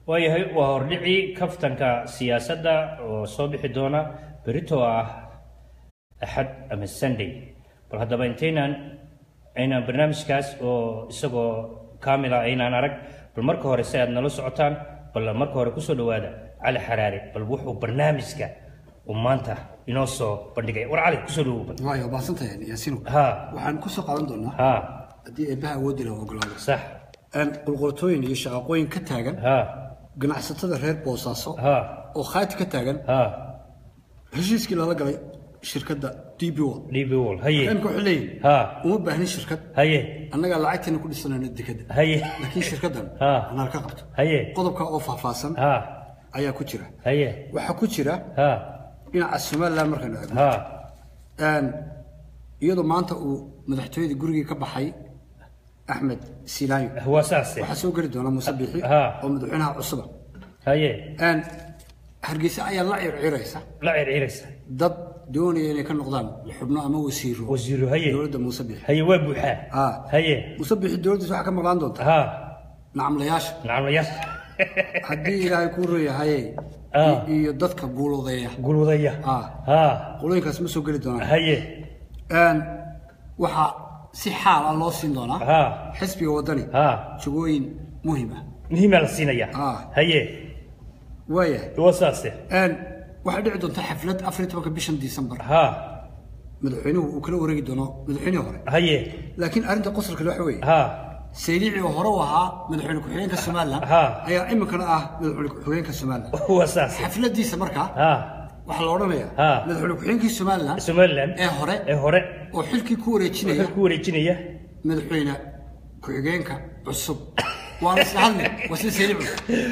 waayahay waa hordhicii kaftanka siyaasadda oo soo bixi doona berito ah axad ama sunday bal haddaba intaynaan aynaan barnaamijkaas oo isagoo kaamila aynaan arag bal marka hore si aad nala socotaan bal marka hore kusoo dhawaada cali xaraare bal wuxuu barnaamijka uu maanta inoo soo bandhigay war cali kusoo dhawow bal waayo baasantahay yaasiino ha waxaan ku soo qaadan doonaa ha haddii eebbaha awooddi la ogolaado sax een qulqultooyin iyo shaqaqooyin ka taagan ha ganacsatada reer boosaaso ha oo khaati ka taagan ha heshiiskii lala galay shirkadda db wol db wall haye imka waxay leeyihin ha uma baahnin shirkad haye annagaa lacagteena ku dhisanayno dekadda haye laakiin shirkaddan Ha. anaa ka qabto haye qodobka oo faahfaahsan ha ayaa ku jira haye waxaa ku jira ha dhinaca somaliland markaynu eegno ha een iyadoo maanta uu madaxtooyada gurigii ka baxay axmed silaayo waa saase waxaa soo geli doona muuse biixi Ha. oo madaxweynaha cusuba haye een hargeysa ayaa la circiraysa la circiraysa dad doonaya inay ka noqdaan xubno ama wasiiro wasiiru haye dowladda muuse biixi haye waa buuxaa Ha. haye muuse biixi dowladdiisa waxaa ka maqlaan doonta ha nacamlayaasha nacamayaas haddii ilaahay kuu reeyahaye Ah. iyo dadka guuloodeeya gulwadaya Ha. ha qolooyinkaas ma soo geli doonaan haye een waxaa si xaal ah loo siin doonaa ha xisbiga waddani ha jagooyin muhiim ah muhiimaa la siinaya Ah. haye waayahay waa saase een waxaa dhici doonta xaflad afar iyo tobanka bishan disembar ha madaxweynuhu uu kala wareegi doono madaxweynihii hore haye laakiin arrinta qosolka waxa weeye ha sayliici oo hore u ahaa madaxweyne ku-xigeenka somaliland Ha. ayaa iminkana ah madaxweyne ku-xigeenka somaliland waa saase xafladiisa markaa ha waxaa la odhanayaa Ha. madaxweyne ku-xigeenkii somaliland somaliland ee hore ee hore oo xilkii ku wareejinaya wuxuu ku wareejinaya madaxweyne ku-xigeenka cusub waana isla hadle waa sida sayliici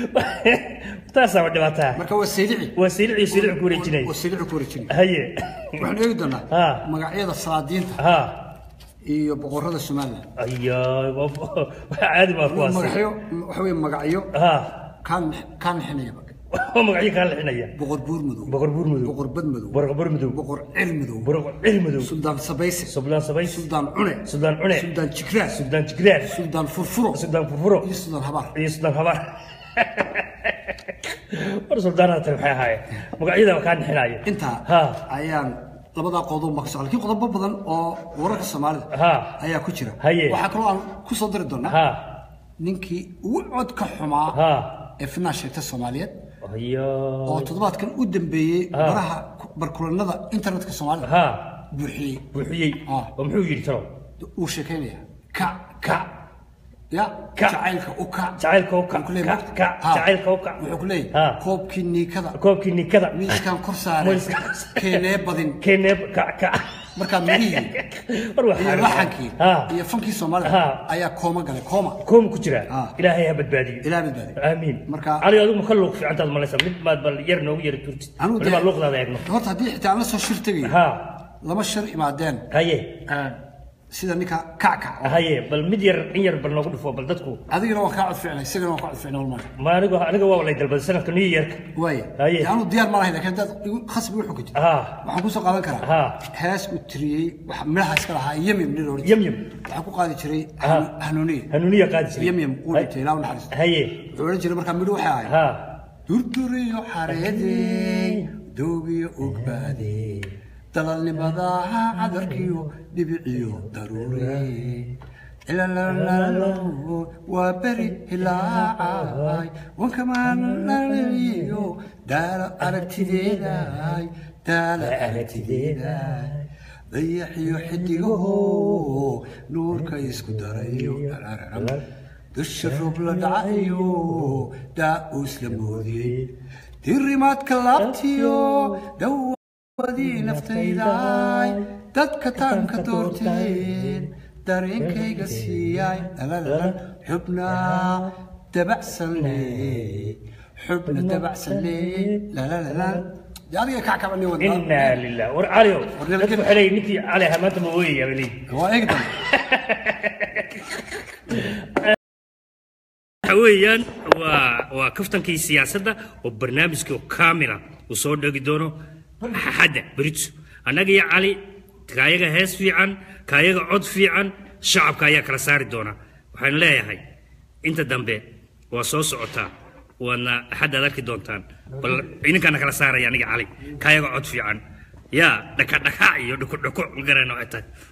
taasaa dhibaataa marka waa sayliici waa siilici siilici ku wareejinaya oo sayliici ku wareejinaya haye waxaan eegi doonaa Ha. magacyada salaadiinta ha iyo boqorada somaliland ayaa waa caadi baa kuwaas magacyo waxa weeye magacyo ha kaan kaan xinaya oo magacyo kaa lixinaya boqor buur madow boqor buur madow boqor bad madow boqor bur madow boqor cil madow boqor cil madow suldaan sabayse suldaan sabays suldaan cune suldaan cune suldaan jigraas suldaan jigraar suldaan furfuro suldaan furfuro iyo suldaan habaar iyo suldaan habaar war suldaanada tani maxay ahaayeen magacyada kaa nixinaayo intaa ha ayaan labadaa qodob baa ka socda laakiin qodobo badan oo wararka soomaalida ha ayaa ku jira Haye. waxaa kaloo aan ku soo dari doonaa ha ninkii ugu codka xumaa ha ee finaa sheegta soomaaliyeed ayo oo toddobaadkan u dambeeyey baraha barkulanada internetka soomaalida ha buuxiyey buuxiyey Ah. oo muxuu yidhi talow uu sheekaynaya kac kac ya Kac. jacaylka u kac jacaylka u kac Wuxuu ku leeyahay kac marka- kac Ha. jacaylka u kac wuxuu ku Ha. leeyahay koobkii niikada koobkii nikada miiskaan kor saaray Miiskaan kor saaray. keenee badin keeneeb kac kac markaa mirihii war iyo waxaa laxankii ha iyo fankii soomaalida Ha. ayaa kooma galay kooma koom ku jira Ah. ilaahay ha badbaadiyo ilaa badbaadi aamiin Marka- cali adigu ma ka luuq fiicantaad malaysa mid maad bal yar noogu yara turtid Anigu waliba dee- luuqdaada eegno horta haddii xitaa aan la soo shir tegayo ha lama shir imaadeen haye sida ninka kackac haye bal mid yar in yar bal noogu dhufo bal dadku adigana waa kaa cod ficnay isagana waa kaa cod ficnay walmaa ma anigu aniga waa lay dalbaday sanadka new yearka waaye Haye. dee anu diyaar ma lahayn laakiin haddaad igu khasbi u xukujid ha waxaan kusoo qaadan karaa Ha. hees uu tiriyey waxa midhaha iska lahaa yemyem nin la oran jiray. yamyam waxaan ku qaadi jiray Ha. hanuuniye hanuuniya qaadi jiray yemyem uu dhintay ilaa u naxariisto haye wuxuu odhan jiray markaa midhu waxay ahayd ha durduriyo xareedey doogiyo ogbaadey dalalnimadaha cadarkiyo dhibiciyo daruure cilalalalo waa beri hilaacay wankamaanaliyo daalo aragtideeday daalo aragtideeday dayaxiyo xidigaho nuurka isku darayo dusha roob la dhacayo daa-uus la moodiyey dirimaadka laabtiyo dawadii naftayday dadka taanka doorteen dareenkayga siiyay lalalan xubna dabacsan leey xubna dabacsan leey lalalalan dee adiga kackabani wadnaa inaa lilah war calio War dadku nabadgelyo. waxay leeyihin ninkii cali ahaa maanta ma ooyaya bay leeyihin waa eegdan waxa weeyaan waa waa kaftankii siyaasadda oo barnaamijkii oo kaamila uu soo dhegi doono xadda berito annaga iyo cali kaayaga hees fiican kaayaga cod fiican shacabka ayaa kala saari doona waxaan leeyahay inta dambe waa soo socotaa waadna axaddaad arki doontaan bal idinkaana kala saaraya aniga cali kaayaga cod fiican yaa dhakadhaka iyo dhukudhuku ma garana waxay tahay